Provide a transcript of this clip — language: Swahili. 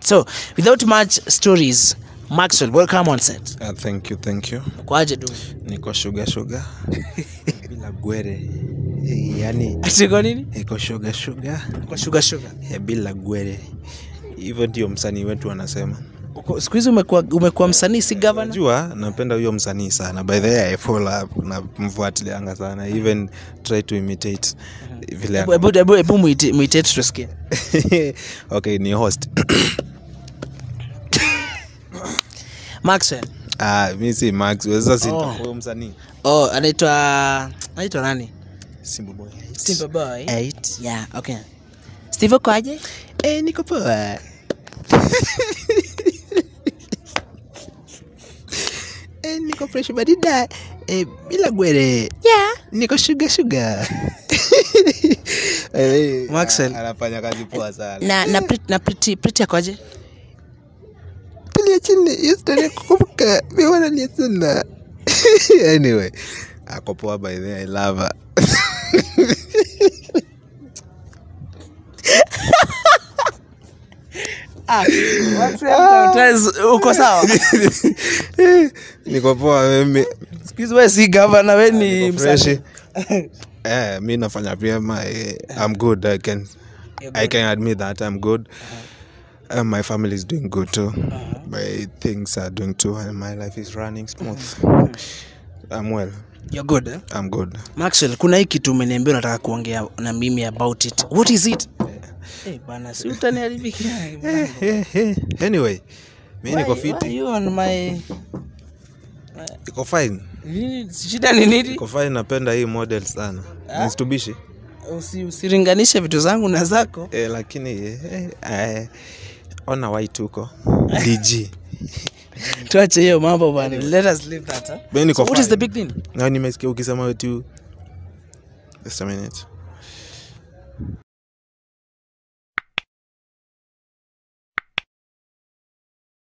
So, without much stories, Maxwell, welcome on set. Uh, thank you, thank you. Kwaje du? Niko sugar sugar bila gwere Eh, yani Ati kwa nini? iko sugar sugar Kwa sugar sugar. eh, bila gwere. Hivyo ndio msanii wetu anasema. Uko- Siku hizi umekuwa umekuwa msanii si governor? Najua napenda huyo msanii sana. By the way, I follow up na mfuatilianga sana. Even try to imitate vile Hebu hebu hebu hebu muite muite tusikie. okay, ni host. Maxwell. Ah, mimi si Max. Sasa si Oh. huyo msanii. Oh, anaitwa anaitwa nani? Simba boy. Simba Boy. Eight. Yeah, okay. Steve kwaje? Eh, niko poa. eh, niko fresh badida. Eh, bila gwere. Yeah. Niko sugar sugar. eh, Maxwell. anafanya kazi poa sana. Na na pretty, na pretty pretty kwaje? Tulia chini, hiyo story kukumbuka. Mimi wanalia sana. anyway, ako poa by the way, I love her. Ah, sometimes uko sawa? niko poa mimi. Siku hizi wewe si governor, wewe ni Niko fresh. msanii. Eh, mi nafanya vyema eh, I'm good I can You're I good. can admit that I'm good uh, my family is doing good too my things are doing too and my life is running smooth I'm well You're good. Eh? I'm good Maxwell, kuna hii kitu umeniambia unataka kuongea na mimi about it. What is it? Eh, bana, si utaniharibia. Eh, eh, eh. anyway mi niko Why- fiti why you on my iko fine Nini- shida ni nini? iko fine napenda hii model sana nisitubishi Usi, usiringanishe vitu zangu na zako. eh, lakini eh, eh, ona white huko dg Tuache hiyo mambo bana. Let us leave that. Huh? mi niko So what is the fine. big thing? na nimesikia ukisema wetu just a minute